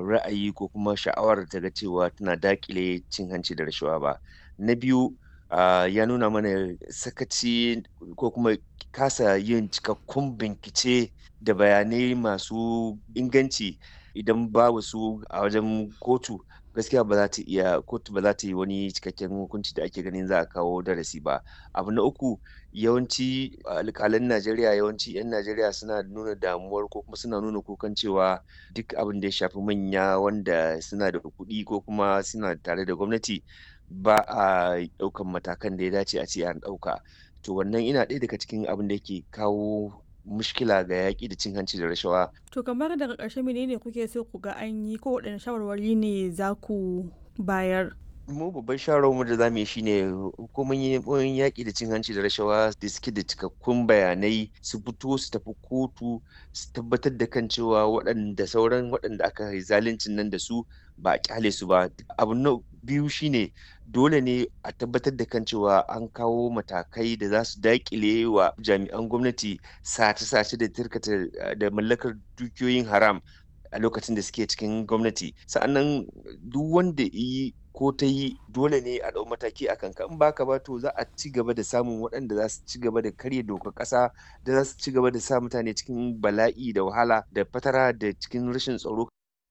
ra'ayi ko kuma sha'awar ta ga cewa tana daƙile cin hanci da rashawa ba. Na biyu, ah, ya nuna mana sakaci ko kuma kasa yin cikakkun bincike da bayanai masu inganci idan babu su a wajen kotu gaskiya ba za ta iya kotu ba za ta yi wani cikakken hukunci da ake ganin za a kawo darasi ba. Abu na uku, yawanci alƙalan Najeriya yawanci 'yan Najeriya suna nuna damuwar ko kuma suna nuna kukan cewa duk abin da ya shafi manya wanda suna da kuɗi ko kuma suna tare da gwamnati ba a ɗaukan matakan da ya dace a ce an ɗauka. To wannan yana ɗaya daga cikin abin da yake kawo mushkila ga yaƙi da cin hanci da rashawa. To kamar daga ƙarshe menene kuke so ku ga an yi ko waɗanne shawarwari ne za ku bayar? Mu babban shawarwarmu da za mu yi shi ne hukumomin yaƙi da cin hanci da rashawa da suke da cikakkun bayanai su fito su tafi kotu su tabbatar da kan cewa waɗanda sauran waɗanda aka yi zaluncin nan da su ba a ƙyale su ba. Abu na biyu shi ne dole ne a tabbatar da kan cewa an kawo matakai da za su daƙile wa jami'an gwamnati sace-sace da tirkata da mallakar dukiyoyin haram a lokacin da suke cikin gwamnati. Sa'annan duk wanda ya yi ko ta yi dole ne a ɗau mataki a kanka in ba haka ba to za a ci gaba da samun waɗanda za su ci gaba da karya dokar ƙasa da za su ci gaba da sa mutane cikin bala'i da wahala da fatara da cikin rashin tsaro.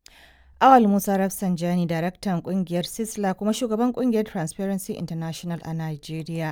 Awal Musa Rafsanjani, daraktan ƙungiyar Sisla kuma shugaban ƙungiyar Transparency International a Najeriya.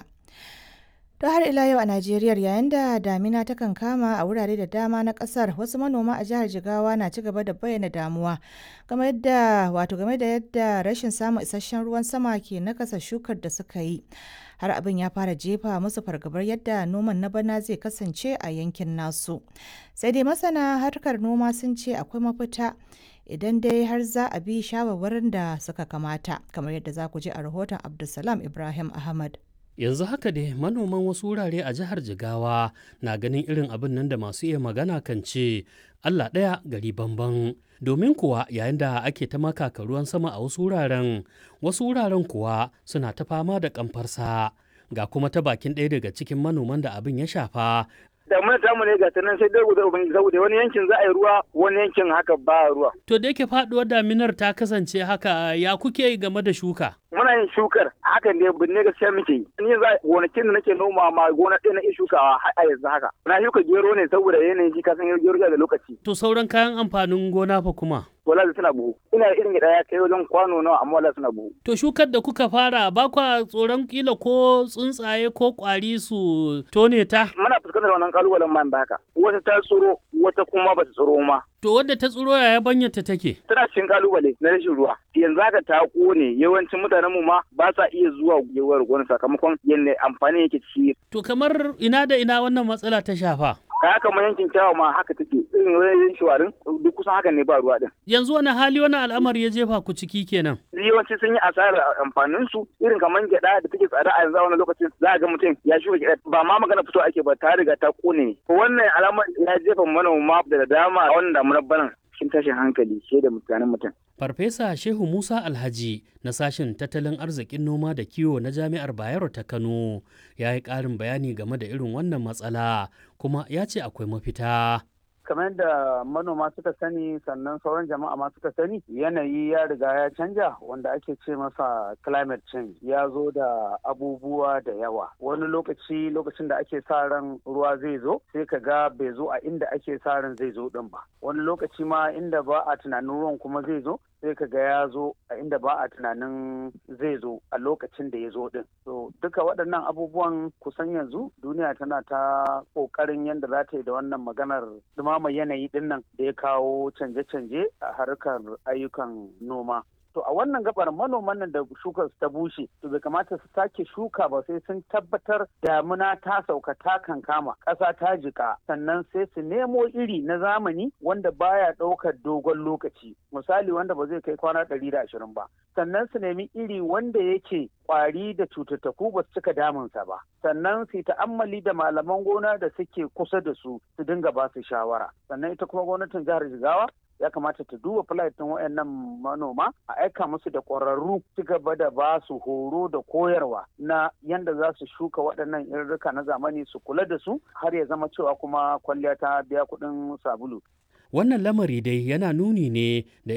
To har ila yau a Najeriya yayin da damina ta kama a wurare da dama na kasar wasu manoma a jihar Jigawa na ci gaba da bayyana damuwa game yadda wato game da yadda rashin samun isasshen ruwan sama ke nakasa shukar da suka yi. Har abin ya fara jefa musu fargabar yadda noman na bana zai kasance a yankin nasu. Sai dai masana harkar noma sun ce akwai mafita idan dai har za a bi shawarwarin da suka kamata kamar yadda za ku ji a rahoton Abdulsalam Ibrahim Ahmad. yanzu haka dai manoman wasu wurare a jihar jigawa na ganin irin abin nan da masu iya magana kan ce allah ɗaya gari bamban domin kuwa yayin da ake ta makaka ruwan sama a wasu wuraren wasu wuraren kuwa suna ta fama da kamfarsa ga kuma ta bakin ɗaya daga cikin manoman da abin ya shafa damuna tamu ne ga nan sai dai guda ubangiji saboda wani yankin za a yi ruwa wani yankin haka ba ruwa. To da yake faduwar daminar ta kasance haka ya kuke game da shuka? Muna yin shukar hakan ne binne gaskiya muke yi. Ni yanzu gonakin da nake noma ma gona ɗaya na iya shukawa har a yanzu haka. Na shuka gero ne saboda yanayin shi kasan gero da lokaci. To sauran kayan amfanin gona fa kuma? wala suna buhu ina irin gida ya kai wajen kwano nawa amma wala suna buhu to shukar da kuka fara ba kwa tsoron kila ko tsuntsaye ko kwari su tone ta muna fuskantar wannan kalubalen man da haka wata ta tsoro wata kuma ba ta tsoro ma to wadda ta tsoro yaya banyarta take tana cikin kalubale na rashin ruwa yanzu haka ta kone yawancin mutanen mu ma ba sa iya zuwa gewar gona sakamakon yadda amfani yake ci to kamar ina da ina wannan matsala ta shafa kaya kamar yankin kyawa ma haka take irin wajen shawarin duk kusan haka ne ba ruwa din yanzu wani hali wani al'amari ya jefa ku ciki kenan yawanci sun yi asarar amfanin su irin kamar gyada da take tsada a yanzu a wani lokacin za a ga mutum ya shuka gyada ba ma magana fito ake ba ta riga ta kone wannan alamar ya jefa manoma da dama a wannan damunar banan cikin tashin hankali ke da mutanen mutum Farfesa Shehu Musa Alhaji na sashen tattalin arzikin noma da kiwo na Jami'ar Bayero ta Kano ya yi ƙarin bayani game da irin wannan matsala kuma ya ce akwai mafita. kamar da manoma suka sani sannan sauran jama'a ma suka sani yanayi ya riga ya canja wanda ake ce masa climate change ya zo da abubuwa da yawa wani lokaci lokacin da ake sa ran ruwa zai zo sai ka ga bai zo a inda ake sa ran zai zo din ba wani lokaci ma inda ba a tunanin ruwan kuma zai zo sai ka ga ya zo a inda ba a tunanin zai zo a lokacin da ya zo din so duka waɗannan abubuwan kusan yanzu duniya tana ta ƙoƙarin yadda za ta yi da wannan maganar dumama yanayi din nan da ya kawo canje-canje a harkar ayyukan noma to a wannan gabar manoman nan da shukar ta bushe to bai kamata su sake shuka ba sai sun tabbatar damuna ta sauka ta kankama ƙasa ta jika sannan sai su nemo iri na zamani wanda baya ɗaukar dogon lokaci misali wanda ba zai kai kwana ɗari da ashirin ba sannan su nemi iri wanda yake kwari da cututtuku ba su cika damunsa ba sannan su ta'ammali da malaman gona da suke kusa da su su dinga ba su shawara sannan ita kuma gwamnatin jihar jigawa ya kamata ta duba ɗin wayannan manoma a aika musu da ƙwararru ci gaba da ba su horo da koyarwa na yanda za su shuka waɗannan irrika na zamani su kula da su har ya zama cewa kuma kwalliya ta biya kuɗin sabulu. Wannan lamari dai yana nuni ne da